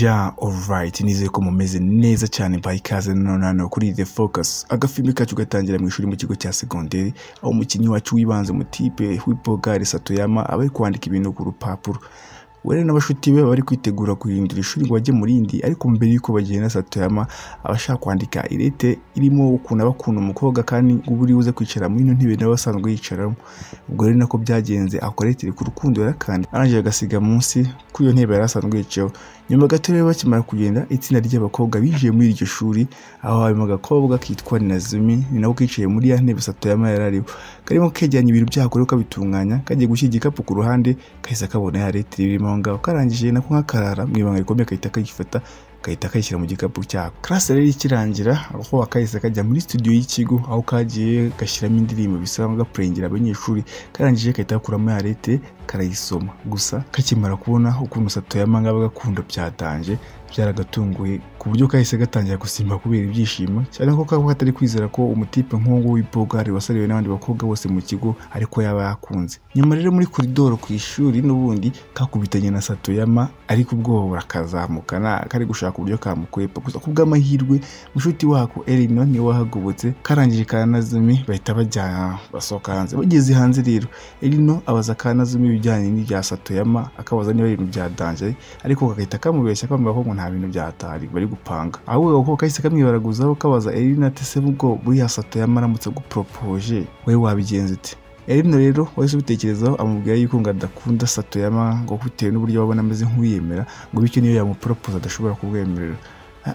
ya alright nizeye ko mumeze neza cyane by ikaze none hano kuri the focus agafilimi kacu gatangira mu ishuri mu kigo cya segonderi aho umukinnyi wacu wibanze mu tipe w'ipogare satoyama aba ari kwandika ibintu ku rupapuro wera n'abashuti be bari kwitegura guhindura ishuri ngo bajye mu rindi ariko mbere y'uko bagenda satoyama aba ashaka kwandika irete irimo ukuntu aba akunda umukobwa kandi uburi buze kwicara muri ino ntebe nawe asanzwe yicaramo ubwo rero nako byagenze akoretire ku rukundo yarakandi arangije agasiga munsi kuri iyo ntebe yari asanzwe yicayeho nyuma gato rero bakimara kugenda itsinda ry'abakobwa binjiye muri iryo shuri aho harimo agakobwa kitwa nazumi ni nako kicaye muri ya ntebe satoyama yari ariho karimo kegeranya ibintu byakore kabitunganya kagiye gushyira igikapu ku ruhande kahise kabona ya retire irimo aho ngaho karangije nako nkakarara mu ibanga rikomeye kahita kagifata gahita kayishyira mu gikapu cyako karase rero ikirangira aho wakahise kajya muri studio y'ikigo aho kagiye gashyiramo indirimbo bisaba gapurengera abanyeshuri karangije kahita gakuramo ya lete karayisoma gusa kakimara kubona ukuntu satoyama ngaba gakunda byatanje byaragatunguye ku buryo kahise gatangira gusimba kubera ibyishimo cyane ko kaba katari kwizera ko umutipe nk'uwo w'ipogari wasariwe n'abandi bakobwa bose mu kigo ariko yaba yakunze nyuma rero muri koridoro ku ishuri n'ubundi kakubitanye na satoyama ariko ubwoba burakazamukana kari gushaka gushaka uburyo kamukwepa gusa ku bw'amahirwe mushuti wako Elino niwe wahagobotse karangije kanazumi bahita bajya basohoka hanze bageze hanze rero Elino abaza kanazumi ibijyanye n'ibya Satoyama akabaza niba ibintu bya danger ariko kagahita kamubeshya kwambara ko nta bintu byatari bari gupanga ahubwo ko kahise kamwibaraguzaho kabaza Elino ati se ubwo buriya Satoyama aramutse gupropoje wowe wabigenza ute Elino rero wahise ubitekerezaho amubwira yuko ngo adakunda Satoyama ngo bitewe n'uburyo babona ameze nk'uyemera ngo bityo niyo yamupropose adashobora kubwemerera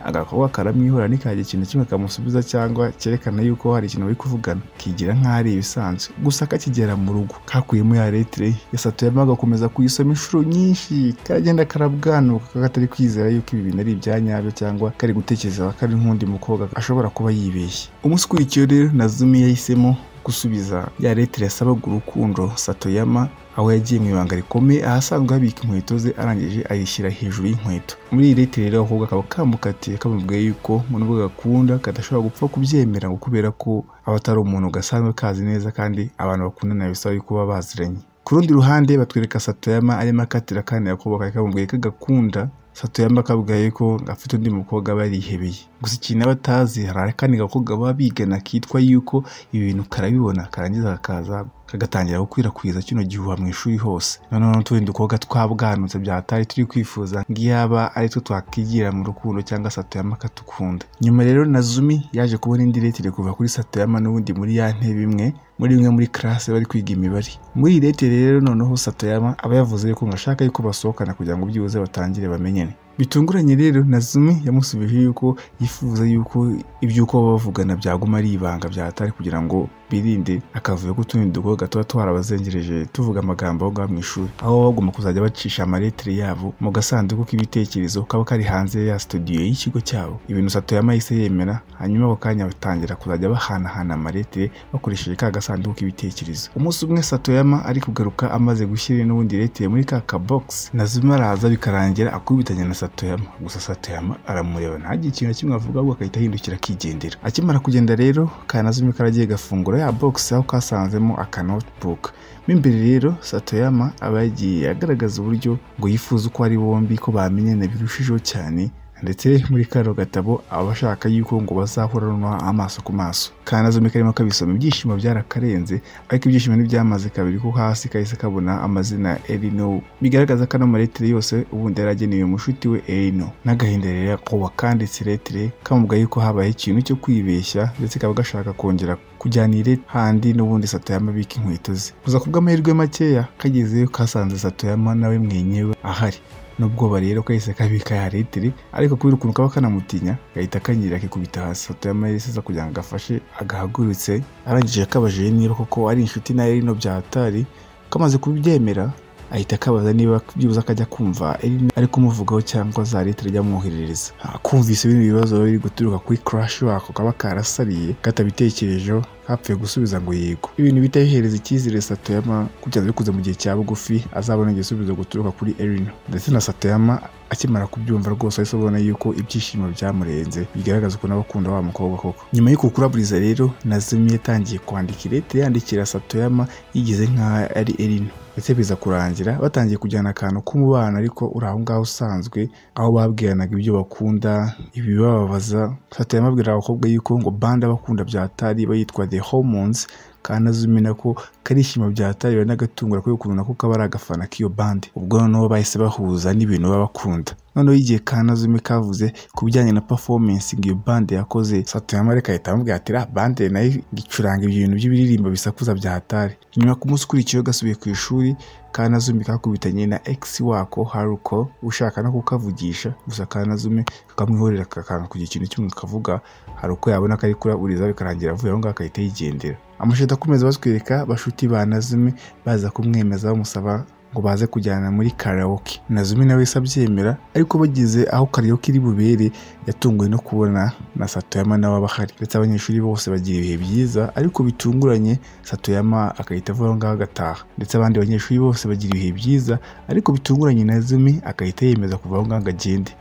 agakobwa karamwihora ntikagire ikintu kimwe kamusubiza cyangwa cyerekana yuko hari ikintu bari kuvugana kigira nk'aho ari ibisanzwe gusa kakigera mu rugo kakuyemo ya letire ya Satoyama agakomeza kuyisoma inshuro nyinshi karagenda karabwanuka katari kwizera yuko ibi bintu ari ibya nyabyo cyangwa kari gutekereza ko ari nk'undi mukobwa ashobora kuba yibeshye umunsi ukurikiyeho rero Nazumi yahisemo gusubiza ya leta yasabaga urukundo satoyama aho yagiye mu ibanga rikomeye ahasanzwe habika inkweto ze arangije ayishyira hejuru y'inkweto muri iyi leta rero ahubwo akaba kamukatiye kamubwiye yuko mu nubwo gakunda kadashobora gupfa kubyemera ngo kubera ko aba atari umuntu gasanzwe kazi neza kandi abantu bakundana bisaba yuko baba baziranye ku rundi ruhande batwereka satoyama arimo akatira kandi yakubaka kamubwiye ko agakunda satoyamba akabwiye ko afite undi mukobwa aba yarihebeye gusa ikintu aba atazi hari akandi gakobwa baba bigana kitwa yuko ibi bintu karabibona karangiza kakaza kagatangira gukwirakwiza kino gihuha mu ishuri hose noneho n'utundi dukobwa twabwanutse byatari turi kwifuza ngo iyaba ari two twakigira mu rukundo cyangwa satoyama akatukunda nyuma rero nazumi yaje kubona indi retire kuva kuri satoyama n'ubundi muri ya ntebe imwe muri imwe muri karase bari kwiga imibare muri iyi retire rero noneho satoyama aba yavuze yuko ngo ashaka yuko basohokana kugira ngo byibuze batangire bamenyene bitunguranye rero nazumi yamusubije yuko yifuza yuko iby'uko baba bavugana byaguma ari ibanga byatari kugira ngo birinde akavuyo k'utundi dukobwa tuba twarabazengereje tuvuga amagambo aho ngaho mu ishuri aho bagomba kuzajya bacisha amaletire yabo mu gasanduku k'ibitekerezo kaba kari hanze ya studio y'ikigo cyabo ibintu satoyama yahise yemera hanyuma ako kanya batangira kuzajya bahanahana amaletire bakoresheje ka gasanduku k'ibitekerezo umunsi umwe satoyama ari kugaruka amaze gushyira n'ubundi letire muri ka kabogisi nazumi araza bikarangira akubitanye na Satoyama gusa Satoyama aramureba ntagire ikintu kimwe avuga ahubwo agahita ahindukira akigendera akimara kugenda rero kanazumi karagiye gafungura ya box aho kasanzemo aka notebook mo imbere rero Satoyama aba yagiye agaragaza uburyo ngo yifuza uko ari bombi ko bamenyana birushijeho cyane ndetse muri kano gatabo aba ashaka yuko ngo bazahorana amaso ku maso kanazumi karimo kabisoma ibyishimo byarakarenze ariko ibyishimo ntibyamaze kabiri ko hasi kahise kabona amazina Elino bigaragaza ko ano maletire yose ubundi yari agenewe mushuti we Elino n'agahinda rero ko wakanditse letire kamubwa yuko habaye ikintu cyo kwibeshya ndetse kaba gashaka kongera kujyana ire handi n'ubundi Satoyama bika inkweto ze gusa ku bw'amahirwe makeya kagezeyo kasanze Satoyama nawe mwenyewe ahari n'ubwoba rero kahise kabika ya litiri ariko kubera ukuntu kaba kanamutinya gahita kanyira akikubita hasi Satoyama yisiza kugira ngo agafashe agahagurutse arangije akabajije niba koko ari inshuti na Elino byatari kamaze kubyemera ahita akabaza niba byibuze akajya kumva Elino ari kumuvugaho cyangwa za litiri ajyamwoherereza kumvise bino bibazo biri guturuka kuri crash wako kaba karasariye katabitekerejeho hapfuye gusubiza ngo yego ibintu bitayihereza icyizere satoyama kugeza bikuze mu gihe cya bugufi azabona igisubizo guturuka kuri erino ndetse na satoyama akimara kubyumva rwose ahise abona yuko ibyishimo byamurenze bigaragaza ukuntu aba akunda wa mukobwa koko nyuma yo kukuraburiza rero nazumi yatangiye kwandika irete yandikira satoyama yigize nk'aho ari erino ndetse biza kurangira batangiye kujyana akantu k'umubano ariko uri aho ngaho usanzwe aho babwiranaga ibyo bakunda ibibababaza satoyama abwira abakobwa yuko ngo bande abakunda bya tari bayitwa the hormones kandi azumi nako karishima byatari bari n'agatungura kubera ukuntu nako kaba ari agafana k'iyo bande ubwo noneho bahise bahuza n'ibintu baba bakunda noneho igihe kanazumi kavuze ku bijyanye na performance ngo iyo bande yakoze satuyama reka ahita amubwira ati ra bande nayo icuranga ibyo bintu by'ibiririmbo bisakuza bya hatari nyuma ku munsi ukurikiyeho gasubiye ku ishuri kanazumi kakubitanye na ex wako haruko ushaka no kukavugisha gusa kanazumi kakamwihorera akakanga kugira ikintu kimwe kavuga haruko yabona ko ari kuraburiza bikarangira avuye aho ngaho agahita yigendera amashusho akomeza batwereka bashuti ba nazumi baza kumwemeza bamusaba ngo baze kujyana muri karaoke nazumi nawe wese abyemera ariko bageze aho karaoke iri bubere yatunguwe no kubona na satoyama nawe aba ahari ndetse abanyeshuri bose bagira ibihe byiza ariko bitunguranye satoyama agahita avuga aho ngaho agataha ndetse abandi banyeshuri bose bagira ibihe byiza ariko bitunguranye nazumi agahita yemeza kuva aho ngaho ngo agende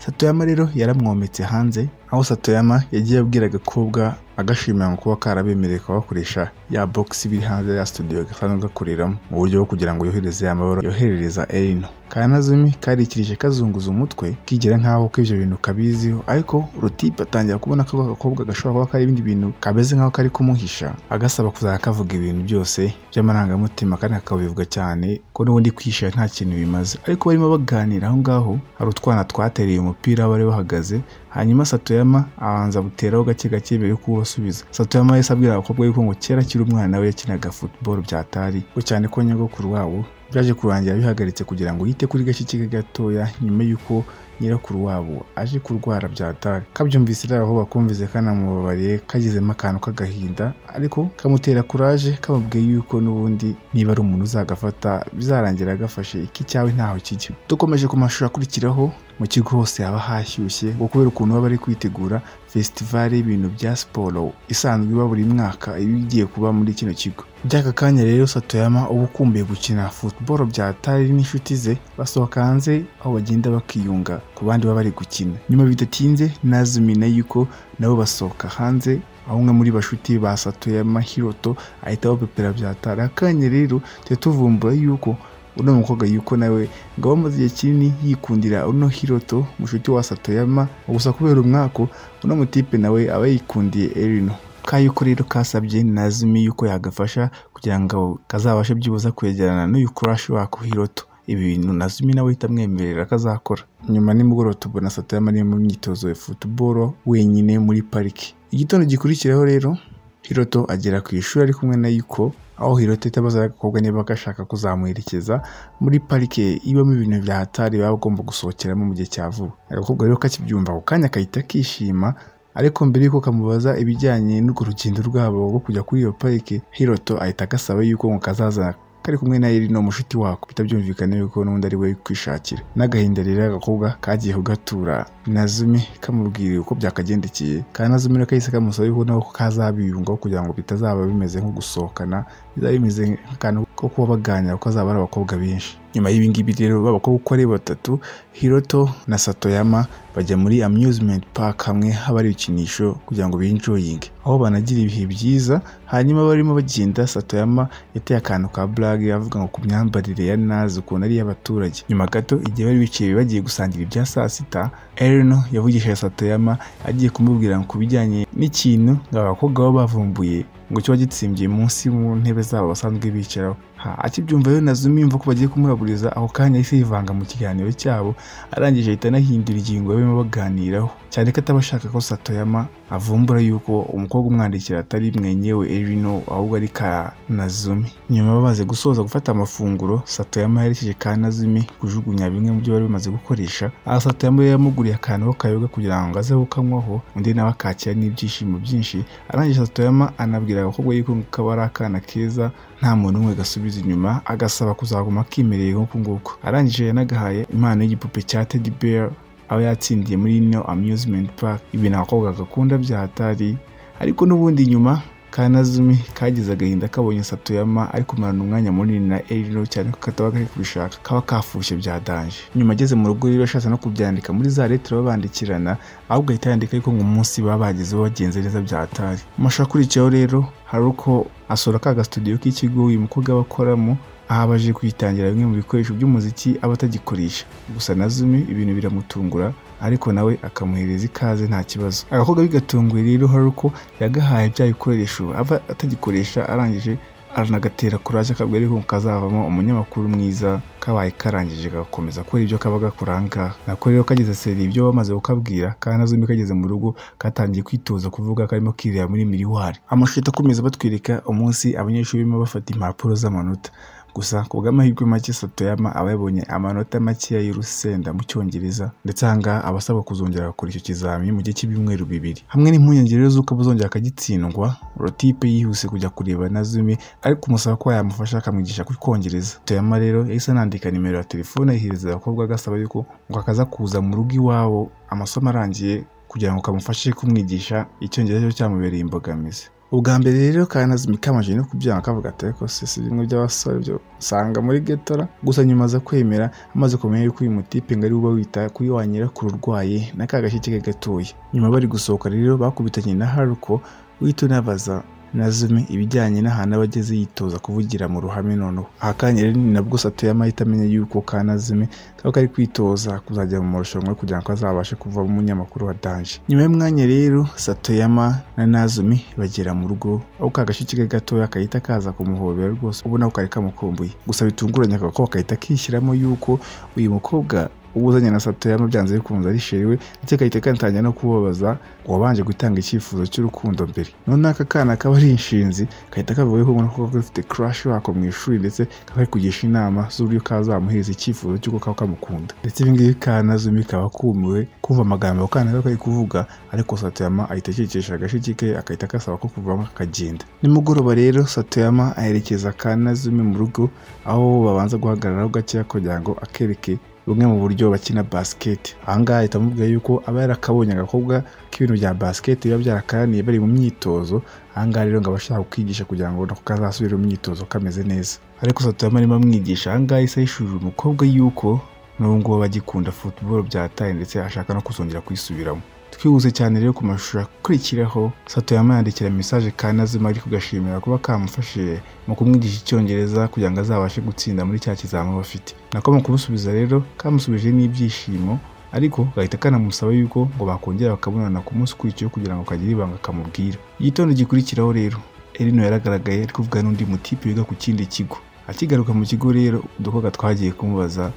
satoyama rero yaramwometse hanze aho satoyama yagiye abwira agakobwa agashimira ngo kuba karabemereye kuba bakoresha ya bogisi iri hanze ya studio gasanzwe gakoreramo mu buryo bwo kugira ngo yohereze ya mabara yoherereza erino kanazumi karikirije kazunguza umutwe kigera nk'aho ko ibyo bintu kabiziho ariko rutipe atangira kubona ko ako gakobwa gashobora kuba kari ibindi bintu kameze nk'aho kari kumuhisha agasaba kuzajya kavuga ibintu byose by'amarangamutima kandi akabivuga cyane ko n'ubundi kwishyira nta kintu bimaze ariko barimo baganira aho ngaho hari utwana twatereye umupira aho bari bahagaze hanyuma satoyama abanza buteraho gake gake mbere yo kubasubiza satoyama yahise abwira abakobwa yuko ngo kera akiri umwana we yakinaga futuboro byatari ngo cyane ko nyogokuru wabo byaje kurangira bihagaritse kugira ngo yite kuri gake gatoya nyuma y'uko nyirakuru wabo aje kurwara byatari kabyumvise rero aho bakumvise kanamubabariye kagezemo akantu k'agahinda ariko kamutera kuraje kamubwiye yuko n'ubundi niba ari umuntu uzagafata bizarangira agafashe iki cyawe ntaho kijya dukomeje ku mashusho akurikiraho mu kigo hose haba hashyushye ngo kubera ukuntu baba bari kwitegura fesitivale y'ibintu bya siporo isanzwe iba buri mwaka iba igiye kuba muri kino kigo by'aka kanya rero satoyama uba ukumbuye gukina futuboro bya tari n'inshuti ze basohoka hanze aho bagenda bakiyunga ku bandi baba bari gukina nyuma bidatinze nazumina yuko nabo basohoka hanze aho umwe muri bashuti ba satoyama hiroto ahita abapepera bya tari akanya rero tujya tuvumbura yuko uno mukobwa yuko nawe ngo aba amaze igihe kinini yikundira uno hiroto mushuti wa satoyama gusa kubera umwaka uno mutipe nawe aba yikundiye erino ka yuko rero kasabye nazumi yuko yagafasha kugira ngo kazabashe byibuza kwegerana n'uyu kurashi wako hiroto ibi bintu nazumi nawe ahita amwemerera kazakora nyuma nimugoroba tubona satoyama ari mu myitozo ya futuboro wenyine muri pariki igitondo gikurikiraho rero hiroto agera ku ishuri ari kumwe na yuko aho hiroto itabaza agakobwa niba gashaka kuzamuherekeza muri parike ibamo ibintu bya hatari baba bagomba gusohokeramo mu gihe cya vuba agakobwa rero kakibyumva ako kanya kahita kishima ariko mbere y'uko kamubaza ibijyanye n'urwo rugendo rwabo rwo kujya kuri iyo parike hiroto ahita agasaba yuko ngo kazaza kari kumwe na Irino mushuti wako bitabyumvikana yuko n'undi ari we kwishakira n'agahinda rero agakobwa kagiye kugatura Nazumi kamubwiriye uko byakagendekeye kandi Nazumi rero kahise kamusaba yuko nako kazabiyungaho kugira ngo bitazaba bimeze nko gusohokana bizaba bimeze nk'akantu ko kuba baganira kuko azaba ari abakobwa benshi nyuma y'ibi ngibi rero b'abakobwa uko ari batatu hiroto na satoyama bajya muri amusement park hamwe haba hari ibikinisho kugira ngo binjoyinge aho banagira ibihe byiza hanyuma barimo bagenda satoyama yateye akantu ka burage avuga ngo ku myambarire ya nazi ukuntu ari iy'abaturage nyuma gato igihe bari bicaye bagiye gusangira ibya saa sita erino yavugishije satoyama agiye kumubwira ngo ku bijyanye n'ikintu ngo abakobwa baba bavumbuye ngo kiba gitsimbiye munsi mu ntebe zabo basanzwe bicaraho akibyumva rero nazumi yumva ko bagiye kumuraburiza ako kanya yahise yivanga mu kiganiro cyabo arangije ahita anahindura ingingo barimo baganiraho cyane ko ataba ashaka ko satoyama avumbura yuko umukobwa umwandikira atari mwenyewe erino ahubwo ari ka nazumi nyuma bamaze gusoza gufata amafunguro satoyama yaherekeje ka nazumi kujugunya bimwe mu byo bari bamaze gukoresha aha satoyama yari yamuguriye akantu k'akayoga kugira ngo aze kukanywaho undi nawe akakira n'ibyishimo byinshi arangije satoyama anabwira agakobwa yuko kaba ari akana keza nta muntu umwe gasubiza inyuma agasaba kuzaguma akimereye nk'uko nguko arangije yanagahaye impano y'igipupe cya teddy bear aba yatsindiye muri ino amusement park ibintu abakobwa gakunda bya hatari ariko n'ubundi nyuma kanazumi kagize agahinda kabonye satoyama ari kumarana umwanya munini na erino cyane ko kataba kari kubishaka kaba kafushye bya danje nyuma ageze mu rugo rero ashatse no kubyandika muri za letire babandikirana ahubwo ahita yandika ariko ngo umunsi babagezeho bagenze neza byatari amashusho akurikiyeho rero hari uko asura ka gasitudiyo k'ikigo uyu mukobwa aba akoramo aha abaje kwitangira bimwe mu bikoresho by'umuziki aba atagikoresha gusa na zumi ibintu biramutungura ariko nawe akamuhereza ikaze nta kibazo agakobwa bigatunguye rero hari uko yagahaye bya bikoresho aba atagikoresha arangije aranagatera kuraje akabwira ariko kazavamo umunyamakuru mwiza kabaye karangije gakomeza gukora ibyo kaba gakora ahangaha nako rero kageze seri ibyo bamaze kukabwira kanazumi kageze mu rugo katangiye kwitoza kuvuga karimo kirira muri miriwari amashusho ahita akomeza batwereka umunsi abanyeshuri barimo bafata impapuro z'amanota gusa ku bw'amahirwe make satoyama aba yabonye amanota makeya y'urusenda mu cyongereza ndetse ahangaha aba asabwa kuzongera gukora icyo kizamini mu gihe cy'ibyumweru bibiri hamwe n'impungenge rero z'uko buzongera akagitsindwa rotipe yihuse kujya kureba na zumi ariko umusaba ko yamufasha akamwigisha kucyongereza satoyama rero yahise anandika nimero ya telefone ayihereza abakobwa agasaba yuko ngo akaza kuza mu rugo iwabo amasomo arangiye kugira ngo kamufashe kumwigisha icyongereza cyo cyamubereye imbogamizi ubwa mbere rero kanazimi kamaje no kubyanga kavuga ati ariko se si bimwe by'abasore byo usanga muri getora gusa nyuma aza kwemera amaze kumenya yuko uyu mutipe ngo ari uba wita kuri wa nyirakuru urwaye na ka gashyi ke gatoya nyuma bari gusohoka rero bakubitanye na haruko uhita unabaza nazumi ibijyanye n'ahantu aba ageze yitoza kuvugira mu ruhame noneho aha kanya rero ni nabwo satoyama ahita amenya yuko kanazumi kaba kari kwitoza kuzajya mu marushanwa kugira ngo azabashe kuvamo umunyamakuru wa danje nyuma y'umwanya rero satoyama na nazumi bagera mu rugo aho ka gashyi ke gatoya gahita kaza kumuhobera rwose ubona ko kari kamukumbuye gusa bitunguranye akaba ko gahita kishyiramo yuko uyu mukobwa ubuzanye na satoyama byanze bikunze ari sheri we ndetse gahita kanatangira no kubabaza uwabanje gutanga icyifuzo cy'urukundo mbere noneho aka kana kaba ari inshinzi gahita kavuga yuko ubona ko gafite crash wako mu ishuri ndetse kaba kari kugisha inama z'uburyo kazamuhereza icyifuzo cy'uko kaba kamukunda ndetse ibi ngibi kanazumi kaba kumiwe kumva amagambo ako kana kaba kari kuvuga ariko satoyama ahita akikisha agashyi ke agahita kasaba ko kuvamo akagenda nimugoroba rero satoyama aherekeza kanazumi mu rugo aho babanza guhagararaho gakeya kugira ngo akereke bumwe mu buryo bakina basiketi ahangaha ahita amubwira yuko aba yarakabonye agakobwa k'ibintu bya basiketi biba byarakaraniye bari mu myitozo ahangaha rero ngo aba ashaka kukigisha kugira ngo nako kazasubire mu myitozo kameze neza ariko satuyama arimo amwigisha ahangaha isa yishurira umukobwa yuko n'ubu ngubu bagikunda futuboro byataye ndetse ashaka no kuzongera kuyisubiramo twihuse cyane rero ku mashusho akurikiraho satoyama yandikira mesaje kanazima ari kugashimira kuba kamufashije mu kumwigisha icyongereza kugira ngo azabashe gutsinda muri cya kizamini bafite nako mu kumusubiza rero kamusubije n'ibyishimo ariko gahita kanamusaba yuko ngo bakongera bakabonana ku munsi ukurikiyeho kugira ngo kagire ibanga kamubwira igitondo gikurikiraho rero erino yaragaragaye ari kuvuga n'undi mutipe wiga ku kindi kigo akigaruka mu kigo rero udukobwa twagiye kumubaza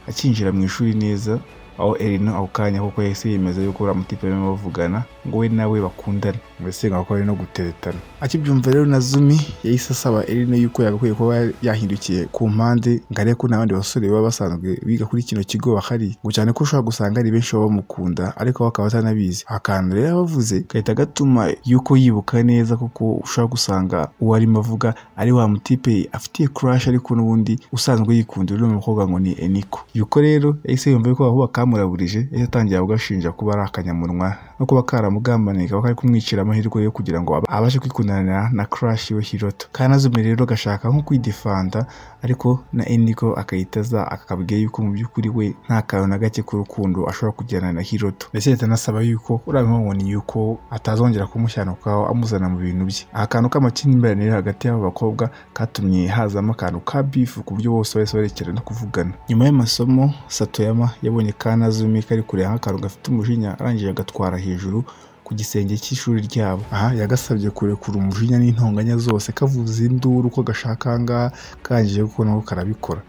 akinjira mu ishuri neza aho erino ako kanya kuko yahise yemeza yuko uriya mutipe barimo bavugana ngo we nawe bakundane mbese nk'uko bari no guteretana akibyumva rero na zumi yahise asaba erino yuko yagakwiye kuba yahindukiye ku mpande ngo arebe ko n'abandi basore baba basanzwe biga kuri kino kigo bahari ngo cyane ko ushobora gusanga ari benshi baba bamukunda ariko bakaba batanabizi akantu rero abavuze gahita gatuma yuko yibuka neza kuko ushobora gusanga uwo arimo avuga ari wa mutipe afitiye crash ariko n'ubundi usanzwe yikundira uriya mukobwa ngo ni eniko yuko rero yahise yumva yuko aho bakamuraburije yahise atangira kugashinja kuba ari akanyamunwa no kuba karamugambaniye kaba kari kumwicira amahirwe yo kugira ngo abashe kwikundanira na crash we hiroto kanazume rero gashaka nko kwidefanda ariko na eniko akayitaza akabwiye yuko mu by'ukuri we nta kantu na gake k'urukundo ashobora kugirana na hiroto ndetse leta anasaba yuko urabimubona yuko atazongera kumushyananukaho amuzana mu bintu bye aha kantu k'amakimbirane rero hagati y'abo bakobwa katumye hazamo akantu ka bifu ku buryo bose bahise barekerana kuvugana nyuma y'amasomo satoyama yabonye kanazumi kari kureba nk'akantu gafite umujinya arangije agatwara hejuru ku gisenge cy'ishuri ryabo aha yagasabye kurekura umujinya n'intonganya zose kavuza induru ko gashaka ahangaha kangije kuko nako karabikora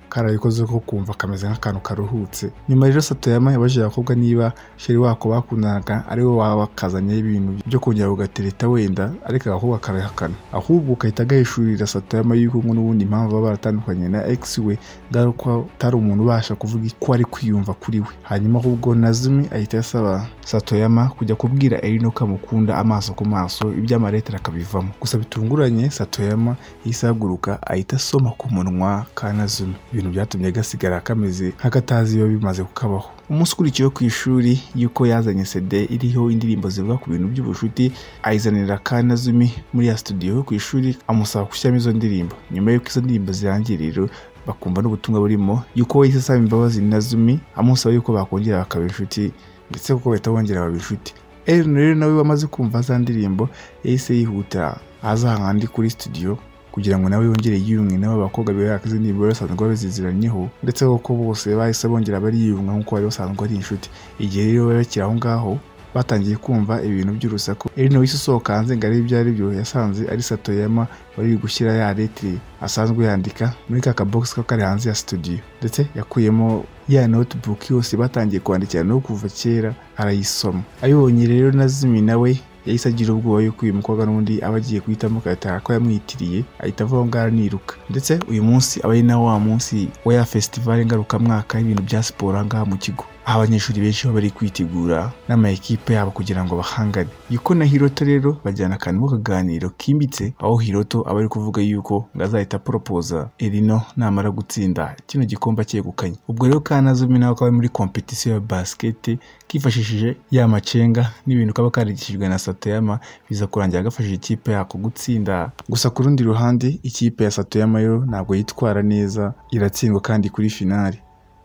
karabikoze ko kumva kameze nk'akantu karuhutse nyuma rero satoyama yabajije abakobwa niba sheri wako bakundanaga ari we wakazanye ibintu byo kongera ugatereta wenda ariko agakobwa karahakana ahubwo gahita gahishurira satoyama yuko ngo n'ubundi impamvu baba baratandukanye na ex we ngaruka atari umuntu ubasha kuvuga ko ari kwiyumva kuri we hanyuma ahubwo nazumi ahita asaba satoyama kujya kubwira erino ko amukunda amaso ku maso iby'amaretera akabivamo gusa bitunguranye satoyama yahise ahaguruka ahita asoma ku munwa ka nazumi ibintu byatumye gasigara kameze nk'akatazi biba bimaze kukabaho umunsi ukurikiyeho ku ishuri y'uko yazanye sede iriho indirimbo zivuga ku bintu by'ubucuti ayizanira kanazumi muri ya studio yo ku ishuri amusaba gushyiramo izo ndirimbo nyuma y'uko izo ndirimbo zirangiye rero bakumva n'ubutumwa burimo y'uko we yahise asaba imbabazi na zumi amusaba y'uko bakongera bakaba inshuti ndetse kuko bahita bongera baba inshuti Ellen rero nawe wamaze kumva za ndirimbo yahise yihuta aza hahandi kuri studio kugira ngo nawe yongere yiyumwe n'aba bakobwa bihaga izo ndirimbo bari basanzwe baziziranyeho ndetse koko bose bahise bongera bariyunga nk'uko bari basanzwe ari inshuti igihe rero bari bakiri aho ngaho batangiye kumva ibintu by'urusaku Ellen wahise usohoka hanze ngo arebe ibyo ari byo yasanze ari Satoyama wari gushyira ya letire asanzwe yandika muri ka kabogisi ko kari hanze ya studio ndetse yakuyemo ya notebook yose batangiye kwandikirana no kuva kera arayisoma ayibonye rero na Zumi nawe yahise agira ubwoba yuko uyu mukobwa n'undi aba agiye guhitamo agataha ko yamwitiriye ahita avuga ngo ngaho niruka ndetse uyu munsi aba ari na wa munsi wa ya fesitivale ngarukamwaka y'ibintu bya siporo aha ngaha mu kigo aho abanyeshuri benshi baba bari kwitegura n'amakipe yabo kugira ngo bahangane yuko na hiroto rero bajyana akantu k'akaganiro kimbitse aho hiroto aba ari kuvuga yuko ngo azahita aporopoza erino namara gutsinda kino gikombe acyegukanye ubwo rero kanazumi nawe kaba ari muri kompetisiyo ya basikete kifashishije ya macenga n'ibintu kaba karigishijwe na satoyama biza kurangira agafashije ikipe yako gutsinda gusa ku rundi ruhande ikipe ya satoyama yo ntabwo yitwara neza iratsindwa kandi kuri finali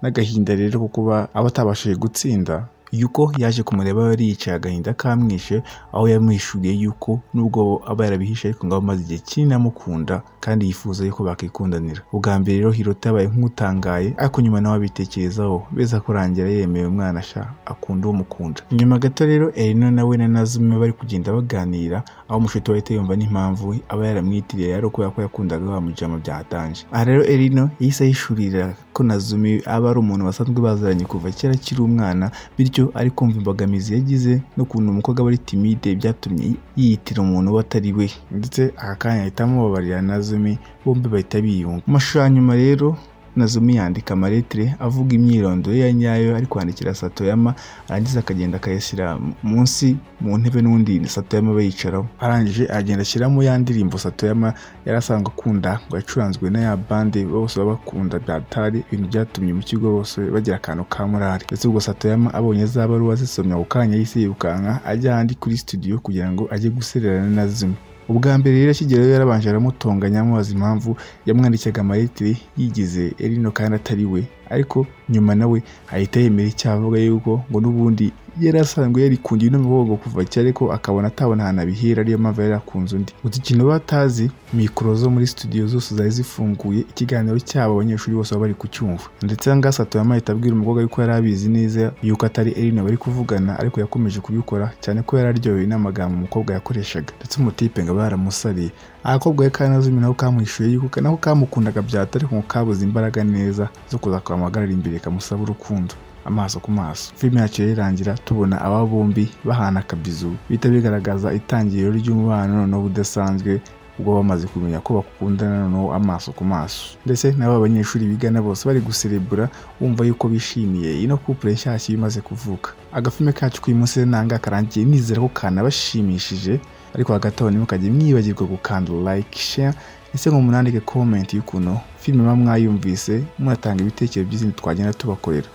n'agahinda rero ko kuba aba atabashije gutsinda yuko yaje kumureba yari yicaye agahinda kamwishe aho yamwishuriye yuko nubwo aba yarabihishe ariko ngo amaze igihe kinini amukunda kandi yifuza yuko bakikundanira ubwa mbere rero hirota yabaye nk'utangaye ariko nyuma nawe abitekerezaho beza kurangira yemeye umwana asha akunda uwo mukunda nyuma gato rero erino nawe na nazume bari kugenda baganira aho umushuti we ahita yumva n'impamvu aba yaramwitiriye ari ukubera ko yakundaga wa mujama bya hatanje aha rero erino yahise ayishurira ko nazumi aba ari umuntu basanzwe baziranye kuva kera akiri umwana bityo ari kumva imbogamizi yagize n'ukuntu umukobwa aba ari timide byatumye yiyitira umuntu we atari we ndetse aka kanya ahita amubabarira nazumi bombi bahita biyunga mu mashusho ya nyuma rero Nazumi yandika amaletire avuga imyirondoro ye ya nyayo ari kwandikira Satoyama arangiza akagenda akayashyira munsi mu ntebe n'undi Satoyama aba yicaraho arangije agenda ashyiramo ya ndirimbo Satoyama yari asanzwe akunda ngo yacuranzwe na ya bande bose baba bakunda byatari ibintu byatumye mu kigo bose bagira akantu ka morali ndetse ubwo Satoyama abonye za baruwa zisomye ako kanya yise yirukanka ajya ahandi kuri studio kugira ngo ajye gusererana na Zumi ubwa mbere rero akigerayo yarabanje aramutonganya amubaza impamvu yamwandikiraga amaritiri yigize erino kandi atari we ariko nyuma nawe ahita yemera icyavuga yuko ngo n'ubundi yari asanzwe yarikundiye n'umugongo kuva kera ariko akabona atabona ahantu abihera ariyo mpamvu yari yakunze undi gusa ikintu batazi mikoro zo muri studio zose zari zifunguye ikiganiro cyabo abanyeshuri bose baba bari kucyumva ndetse aha ngaha satoyama ahita abwira umukobwa yuko yari abizi neza yuko atari erino bari kuvugana ariko yakomeje kubikora cyane ko yari aryohewe n'amagambo umukobwa yakoreshaga ndetse umutipe ngo aba yaramusariye agakobwa we kanazumi nako kamwishuye yuko nako kamukundaga byata ariko ngo kabuze imbaraga neza zo kuza kamagarira imbere kamusaba urukundo amaso ku maso filime yacu irangira tubona aba bombi bahana akabizu bihita bigaragaza itangiriro ry'umubano noneho udasanzwe ubwo bamaze kumenya ko bakundana noneho amaso ku maso ndetse n'aba banyeshuri bigana bose bari guserebura bumva yuko bishimiye ino couple nshyashya imaze kuvuka agafilime kacu k'uyu rero nanga karangiye nizera ko kanabashimishije ariko hagati aho ntimukajye mwibagirwa gukanda like share ese ngo munandike comment y'ukuntu filime muba mwayumvise munatanga ibitekerezo by'izindi twagenda tubakorera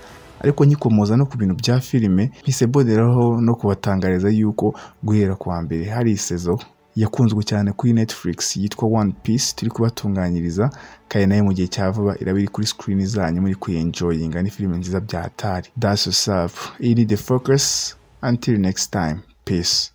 ariko nkikomoza no ku bintu bya filime mpiseboderaho no kubatangariza yuko guhera ku wa mbere hari isezo yakunzwe cyane kuri Netflix yitwa One Piece turi kubatunganyiriza kandi nayo mu gihe cya vuba iraba iri kuri screen zanyu muri kuyenjoyinga ni filime nziza bya Atari That's yourself. Ini the focus. Until next time. Peace.